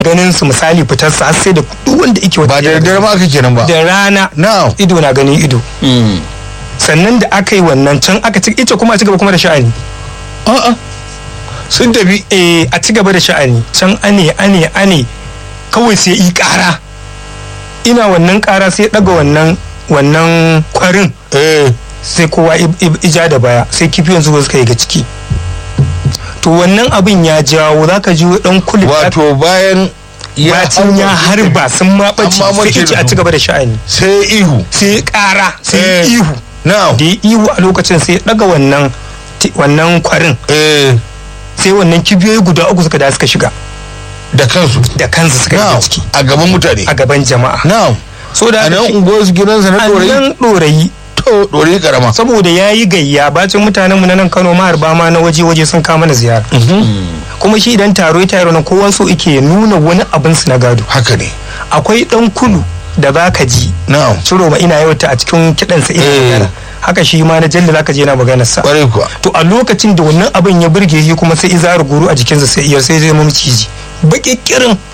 ganin su misali fitar sa har sai da duk wanda yake ba da daddare ma aka kenan ba da rana na'am ido na ganin ido Mm. sannan da aka yi wannan can aka ci ita kuma a ci gaba kuma da sha'ani a'a sun tafi eh a ci gaba da sha'ani can ane ane ane kawai sai yi kara ina wannan kara sai daga wannan wannan kwarin eh sai kowa i- i- ija da baya sai kifiyon zuwa suka yi ga ciki to wannan abin ya jawo zaka ji dan kulit wato bayan bacin ya harba sun ma ɓace Amma sai mace ice a ci gaba da sha'ani sai ihu sai kara sai Eh. ihu na'am da ya ihu a lokacin sai ya daga wannan ti- wannan kwarin eh sai wannan kibiyoyi guda uku suka da suka shiga da kansu da kansu suka na'am shiga ciki a gaban mutane a gaban jama'a na'am so da a nan haka shi- unguwar su gidansa na a dorayi nan ɗorayi to dorayi karama saboda ya yi gayya bacin mutanenmu na nan kano maharba ma na waje-waje sun kawo mana ziyara kuma shi idan taro ya taro na kowan so ike nuna wani abin su na gado haka ne akwai dan kulu da za ka ji na'am ciro ma ina yauta a cikin kiɗansa ina Eh. magana haka shi ma na jalla za ka je na maganar sa kwarai kuwa to a lokacin da wannan abin ya burge shi kuma sai izar guru a jikinsa sai iya sai zai mamciji baki kirin